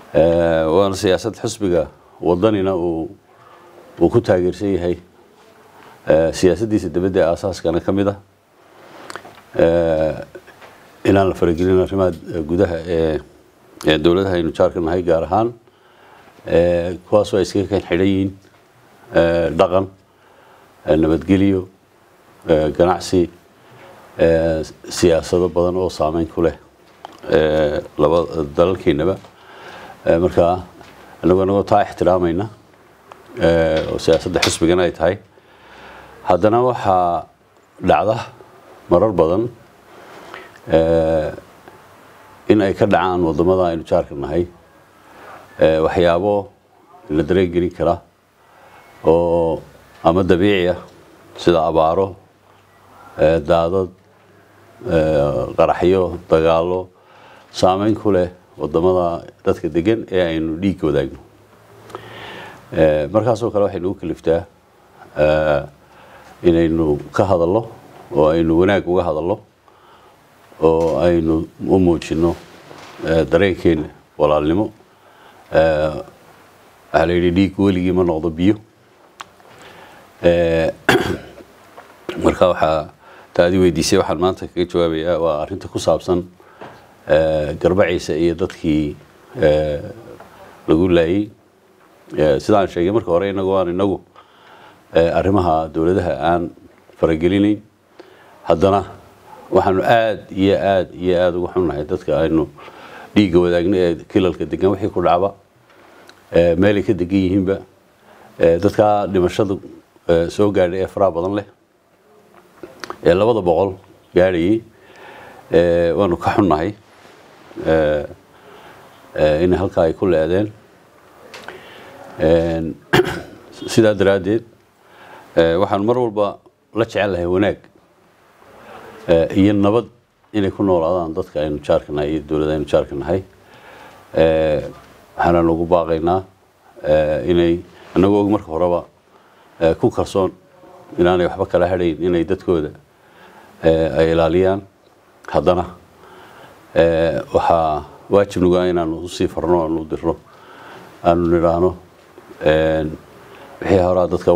waana siyaasad xisbiga wadanina uu uu ku taageersan yahay siyaasaddiisa dibadda ee aasaaskana ka mid ah inaan la faragelin arrimaha gudaha ee ee dowladaha aynu jaarka nahay gaar ahaan kuwaasoo ay iskaga kan xidhan yihiin dhaqan nabadgelyo ganacsi siyaasado badan oo saameyn ku leh laba dalalkeenaba markaa anagoo anagoo taa ixtiraamayna oo siyaasadda xisbigana ay tahay haddana waxaa dhacda marar badan in ay ka dhacaan waddamada aynu jaarka nahay waxyaabo la dareen gelin kara oo ama dabiici ah sida abaaro daadad qaraxyo dagaallo saameyn ku leh waddamada dadka degan ee aynu dhiigga wadaagno markaasoo kale waxay nagu kaliftaa inaynu ka hadallo oo aynu wanaag uga hadallo oo aynu u muujino dareenkeena walaalnimo waxaa la yidhi dhiig weligii ma noqdo biyo marka waxaa taadi weydiisay waxaan maanta kaga jawaabayaa waa arrinta ku saabsan garbaciisa iyo dadkii lagu laayey sidaan sheegay marka hore inagu aan inagu arrimaha dowladaha aan faragelinayn haddana waxaanu aada iyo aada iyo aada uga xunnahay dadka aynu dhiigga wadaagno ee kilalka degan wixii ku dhacba meelay ka degan yihiinba dadkaa dhimashada soo gaadhay ee faraha badan leh ee labada boqol gaadhayay waanu ka xunnahay in halkaa ay ku leedeen sidaa daraaddeed waxaan mar walba la jecel lahay wanaag iyo nabad inay ku noolaadaan dadka aynu jaarka nahay iyo dowladda aynu jaarka nahay waxaanaan ugu baaqaynaa inay annagoo og marka horeba ku kalsoon inaanay waxba kala hadhayn inay dadkooda ay ilaaliyaan haddana waxaa waajib nugaa inaanu usii farno aanu dirno aanu nidhaahno wixii horaa dadka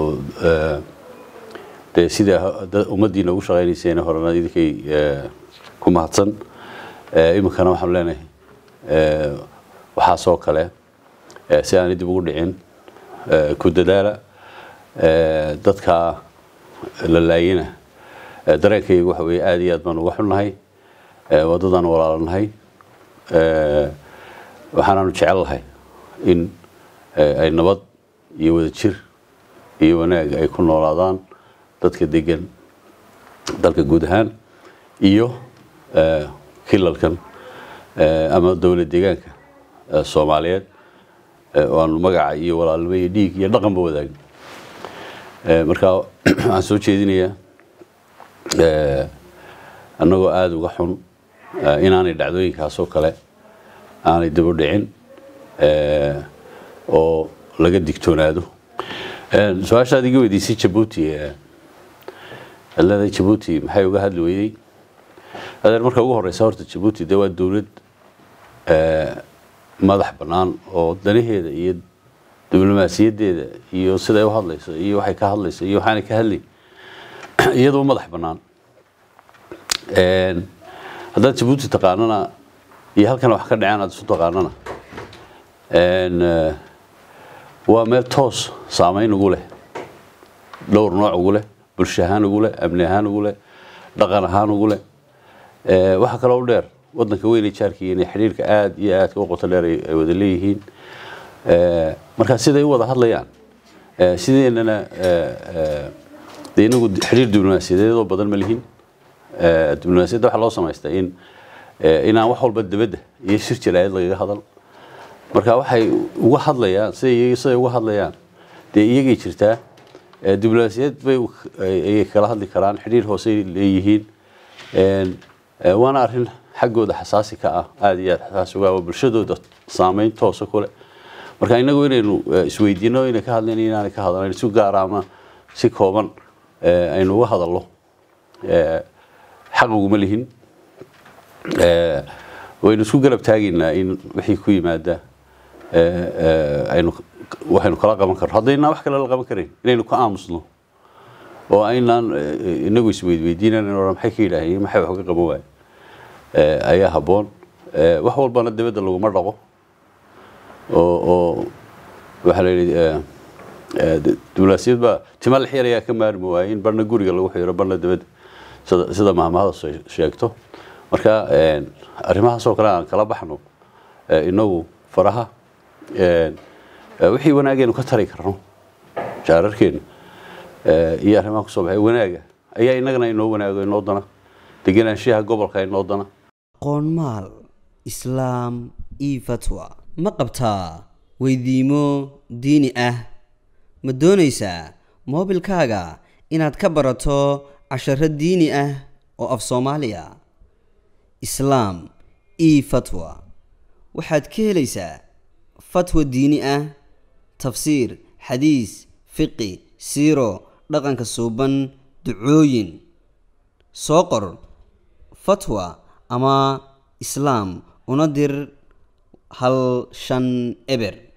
dee sida ummaddiina ugu shaqaynayseen horena idinkay ku mahadsan iminkana waxaanu leenahay waxaasoo kale si aanay dib ugu dhicin ku dadaala dadka la laayina dareenkayga waxa weeye aada iyo aad baan uga xunnahay waddadaan walaalanahay waxaanaanu jecel lahay in ay nabad iyo wadajir iyo wanaag ay ku noolaadaan dadka degan dalka guud ahaan iyo kilalkan ama dowlad deegaanka soomaaliyeed oo aanu magaca iyo walaalnimo iyo dhiig iyo dhaqanba wadaagno marka waxaan soo jeedinayaa annagoo aada uga xun inaanay dhacdooyinkaasoo kale aanay dib u dhicin oo laga digtoonaado su-aashaad iga weydiisay jabuuti leedahay jabuuti maxay uga hadli weydey adeer marka ugu horeysa horta jabuuti dee waa dowlad madax bannaan oo danaheeda iyo diblomaasiyaddeeda iyo siday u hadlayso iyo waxay ka hadlayso iyo waxaanay ka hadlayn iyadoo madax bannaan haddaad jabuuti taqaanana iyo halkan wax ka dhaceen aad isu taqaanana waa meel toos saameyn ugu leh dhowr nooc ugu leh bulsho ahaan ugu leh amni ahaan ugu leh dhaqan ahaan ugu leh waxaa kaloo u dheer wadanka weynay jaarkii inay xidhiirka aada iyo aadka u qoto dheer ay wada leeyihiin marka siday u wada hadlayaan sideennana dee inagu xidhiir diblomaasiyadeedoo badan ma lihin diblomaasiyadda waxaa loo samaystaa in inaan wax walba dibadda iyo shir jaraayad lagaga hadal marka waxay uga hadlayaan siday siday uga hadlayaan dee iyagay jirtaa diblomaasiyad bay ayay kala hadli karaan xidhiir hoosey leeyihiin waana arrin xaggooda xasaasi ka ah aada iyo aada xasaasi uga bulshadooda saameyn toosa kule marka inagu inaynu isweydiino inay ka hadleen inaanay ka hadlan si gaara ama si kooban aynu uga hadallo xaq uguma lihin waynu isku garab taagaynaa in wixii ku yimaada ee, ee, aynu waxaynu kala qaban karno haddaynaan wax kale la qaban karayn inaynu ka aamusno oo aynaan ee, inagu isweydweydiinan maxay ka yidhaaheen maxay wax uga qaban waaye ee, ayaa habboon Ee, wax walbana dibadda laguma dhaqo oo oo waxaa la yidhi ee, ee, d- duulaasiyad baa tima la xirayaa ka maarmi waaye in barna guriga lagu xiro barna dibadda sida sida mahmahada soo sheegto marka ee, arrimahaasoo kale aan kala baxno ee, inagu faraha ee, ee, wixii wanaageenu ka tari karno jaararkeena ee, iyo arrimaha kusoo baxay wanaaga ayaa inagana inoo wanaago inoo dana degenaanshaha gobolka inoo dana qoonmaal islaam io fatwa ma qabtaa weydiimo diini ah ma doonaysaa moobilkaaga inaad ka barato casharo diini ah oo af soomaaliya islaam io fatwa waxaad ka helaysaa fatwa diini ah tafsiir xadiis fiqi siiro dhaqanka suuban ducooyin soo qor fatwa ama islaam una dir hal shan eber